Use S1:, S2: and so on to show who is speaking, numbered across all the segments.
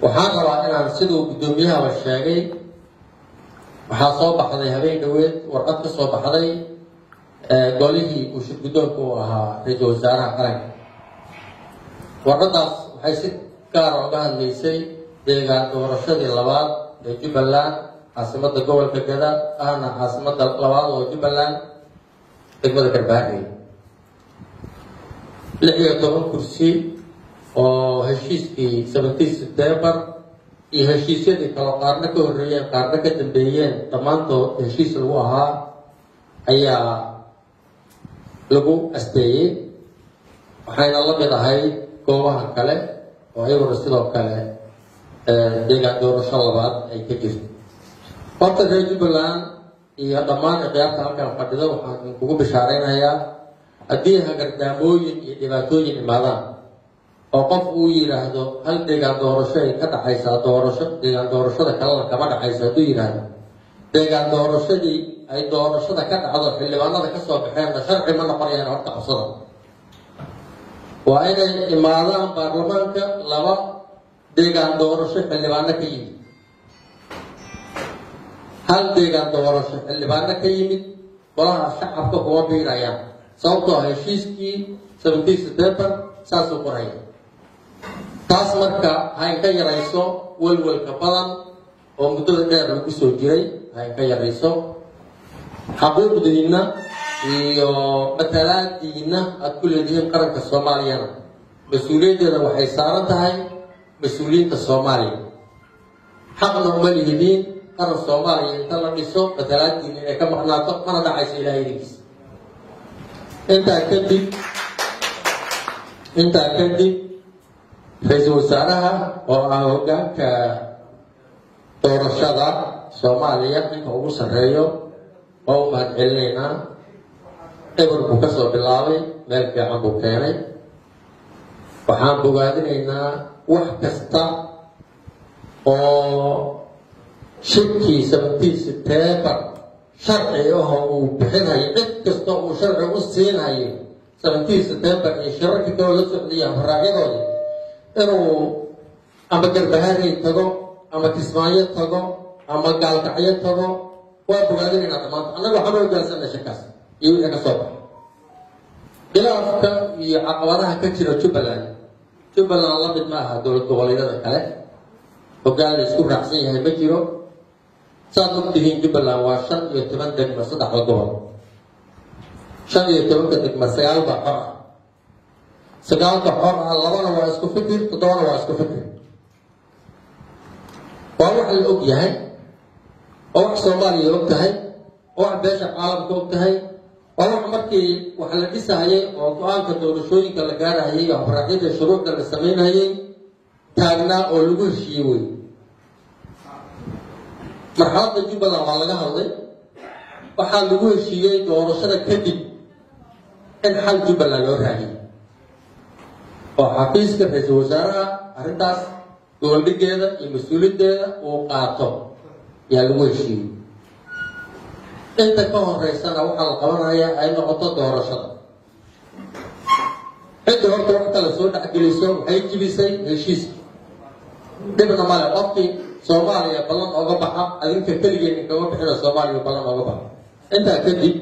S1: waxaan rabaa inaan siduu guddoomiyahaba sheegay waxaa soo baxday habeen dhoweed warqad ka soo baxday golihii uu shir guddoonka u ahaa ra-iisul wasaaraha qaranka warqadaas waxay si gaara uga hadlaysay deegaan doorashadii labaad ee jubbaland caasimada gobolka gada ahna caasimada labaad oo jubbaland degmada garbaarey lix iyo toban kursi oo heshiiskii seventeen september iyo heshiisyadii kale qaarna ka horreeyeen qaarna ka dambeeyeen dhammaantood heshiis lagu ahaa ayaa lagu asteeyey waxayna la mid ahayd goobaha kale oo iyaguna sidoo kale deegaan doorasho labaad ay ka jirto horta reer jubbaland iyo dhammaan ikhyaarta halkan fadhida waxaan kugu bishaaraynayaa haddii hagardaamooyin iyo dhibaatooyin imaadaan oo qof uu yidhaahdo hal deegaan doorasho ay ka dhaxaysaa doorasho deegaan doorashada kalena kama dhaxayso hadduu yidhaahdo deegaan doorashadii ay doorashada ka dhacdo xildhibaanada kasoo baxeenna sharci ma noqonayaan horta qabsada waa inay imaadaan baarlamaanka laba deegaan doorasho xildhibaano ka yimid hal deegaan doorasho xildhibaano ka yimid golaha shacabka kuma biirayaan sababtoo heshiiskii seventeen september saasuu qoraya taas marka hayn ka yarayso welwelka badan oo muddada dheer lagu soo jiray hayn ka yarayso xaquuqdiinna iyo matalaadiinna aada ku leedihiin qaranka soomaaliyana mas-uuliyaddeeda waxay saaran tahay mas-uuliyiinta soomaaliya xaqna uma lihidiin qaran soomaaliya inta la dhiso matalaadiina inay ka maqnaato mana dhacayso ilahay idinkiisa intaa kadib intaa kadib ra-iisul wasaaraha oo ah hoggaanka doorashada soomaaliya ninka ugu sarreeyo waa u mahad celinaynaa eber buu ka soo bilaabay meel fiican buu keenay waxaan bogaadinaynaa wax kasta oo shirkii seventeen september sharci ahoo uu bixinayo cid kasta uu sharci u siinayo seventeen september iyo shirarkii kaloo la socdaya faraacyadooda inuu ama garbaharey tago ama kismaayo tago ama gaalkacyo tago waa bogaadinaynaa dhammaanta annaga waxaan u hogaansana shirkaas iyo wixii ka soo baxa khilaafka iyo caqabadaha ka jira jubbaland jubbaland la mid ma aha dowlad goboleedyada kale hoggaan la isku raacsan yahay ma jiro saad ogtihiin jubbaland waa shan iyo toban degma saddexda gobol shan iyo tobanka degma sagaal baa xor ah sagaalka xor ah labana waa isku fikir toddobana waa isku fikir waa wax la og yahay oo wax soomaaliya og tahay oo wax beesha caalamka og tahay waa wax markii wax la dhisahayay oo go-aanka doorashooyinka la gaarahayay iyo habraacyada shuruucda la samaynayay taagnaa oo lagu heshiiyey wey marxaladda jubbaland waa laga hadlay waxaa lagu heshiiyey doorashada kadib in xal jubbaland loo raadiyay oo xafiiska ra-iisul wasaaraha arrintaas goboldhigeeda iyo mas-uuliyaddeeda uu qaato yaa lagu heshiiyey inta ka horeysana waxaa la qabanaya ay noqoto doorashada cidda horta wax kale soo dhexgeliso waxay jibisay heshiiska dhibna male qofkii soomaaliya ballan ooga baxa adinka keligeen inkama bixino soomaaliya ballan ooga baxa intaa kadib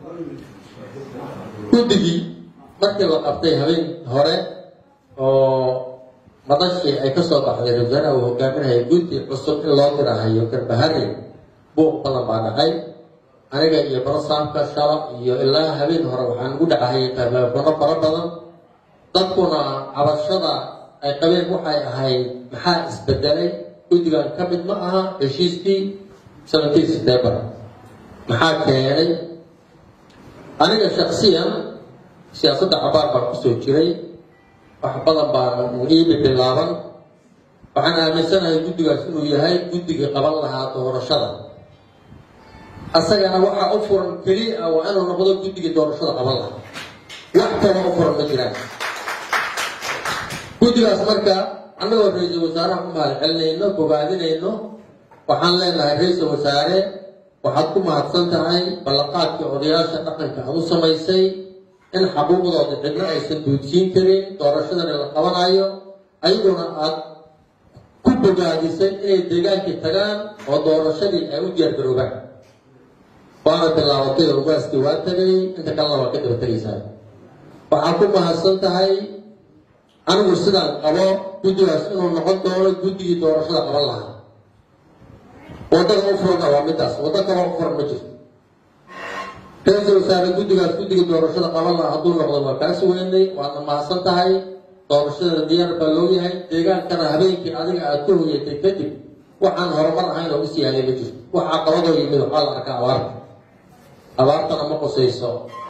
S1: guddigii markii la qabtay habeen hore oo madashii ay kasoo baxday ra-isul uu hogaaminaya guddi cusub in loo dirahayo garbahari buuq badan baa dhacay aniga iyo barasaamka shala iyo ilaa habeen hore waxaan ugu dhacahayay teleefono fara badan dadkuna cabashada ay qabeen waxay ahayd maxaa isbedelay guddigan ka mid ma aha heshiiskii seventeen september maxaa keenay aniga shaksiyan siyaasadda cabaar baan kusoo jiray wax badan baan iibi bilaaban waxaan aaminsanahay guddigaas inuu yahay guddigii qaban lahaa doorashada asagana waxaa u furan keliya waa inuu noqdo guddigii doorashada qaban lahaa wax kale u furan ma jiraan guddigaas marka annagoo ra-iisul wasaaraha ku mahad celinayno bogaadinayno waxaan leenahay ra-iisul wasaare waxaad ku mahadsan tahay ballanqaadkii odayaasha dhaqanka aad u samaysay in xaquuqdooda cidna aysan duudsiin karin doorashadana la qabanayo ayaguna aad ku bogaadisay inay deegaankii tagaan oo doorashadii ay u diyaargaroobaan waana bilaabatay oo ugaaskii waa tagay inta kalena waa ka daba tegaysaa waxaa ku mahadsan tahay anigu sidaan qabo guddigaas inuu noqon doono guddigii doorashada qaban lahaa waddada u furana waa midaas waddo kaloo u furan ma jirto ra-iisul wasaare guddigaas guddigii doorashada qaban lahaa hadduu noqdo waa kaa sugeynay waadna mahadsan tahay doorashadana diyaar baa loo yahay deegaankana habeenkii adiga aad ka hoyatay kadib waxaan horumar ahayn oo is yaalay ma jirto waxaa qabadoo yimid waxaa la arkaa abaarta abaartana ma qusayso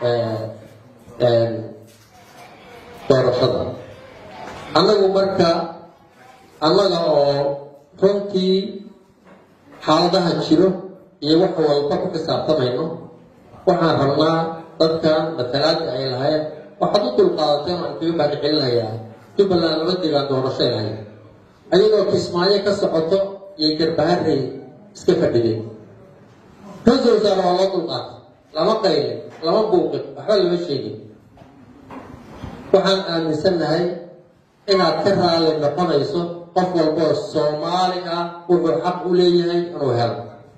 S1: doorashada annagu marka annaga oo runtii xaaladaha jiro iyo wax walba ku xisaabtamayno waxaan rabnaa dadkan matalaadka ay lahayd waxaad u dulqaadateen waan kaga baadi celinayaa jubbaland lama degaan doorashay lahayd ayagoo kismaayo ka socoto iyo garbaharey iska fadhideen ra-iisul wasaare waa loo dulqaatay lama qaylin lama buuqin waxba lama sheegin waxaan aaminsannahay inaad ka raali noqonayso qof walboo soomaali ah wuxuu xaq u leeyahay inuu helo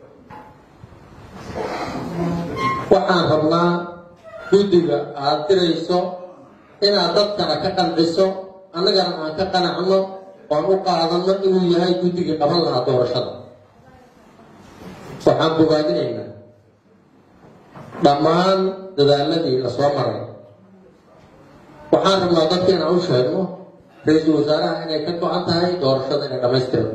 S1: waxaan rabnaa guddiga aad dirayso inaad dadkana ka qanciso annagana aan ka qanacno oan u qaadanno inuu yahay guddigii qaban lahaa doorashada waxaan bogaadinaynaa dhammaan dadaaladii la soo maray waxaan rabnaa dadka inaan u sheegno ra-iisul wasaaraha inay ka go-an tahay doorashada inay dhammaystiro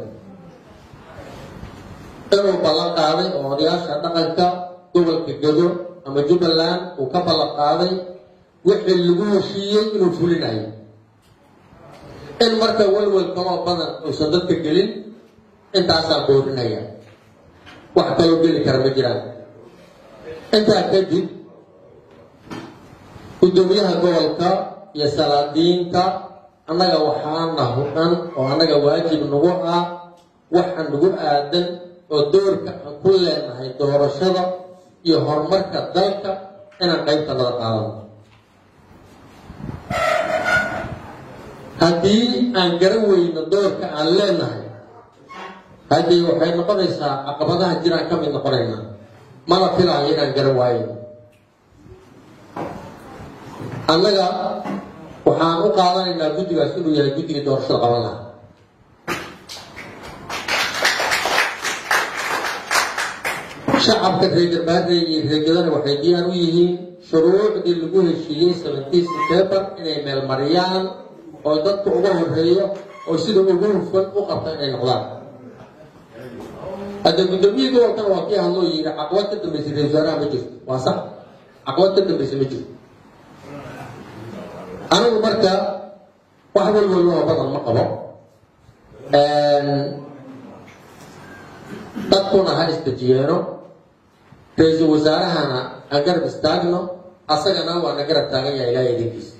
S1: inuu ballan qaaday oo odayaasha dhaqanka gobolka gado ama jubbaland uu ka ballan qaaday wixii lagu heshiiyey inuu fulinayo in marka welwel kaloo badan uusan dadka gelin intaasaan boorinaya wax kaloo geli kara ma jiraan intaa kadib guddoomiyaha gobolka iyo salaadiinta annaga waxaana hudhan oo annaga waajib nagu ah waxa nagu aadan oo doorka aan ku leenahay doorashada iyo horumarka dalka inaan qaybta nada qaadano haddii aan garan weyno doorka aan leenahay haddii waxay noqonaysaa caqabadaha jiraan ka mid noqonaynaa mana filaayo inaan garan waayo annaga waxaan u qaadanaynaa guddigaas inuu yahay guddigii doorashada qaban lahaa shacabka reer garbaarey iyo reergadana waxay diyaar u yihiin shuruucdii lagu heshiiyey seventeen september inay meelmariyaan oo dadka uga horeeyo oo sida ugu hufan u qabta inay noqdaan hadda guddoomiyihii gobolkana waa kii hadloo yidhi caqabad ka dambaysa ra-isul wasaaraha ma jirto waa sax caqabad ka dambaysa ma jirto anigu marka wax walwaloo badan ma qabo dadkuna ha isdejiyeeno ra-iisul wasaarahana ha garab istaagno asagana waa na garab taagan yahay ilaahay idinkiisa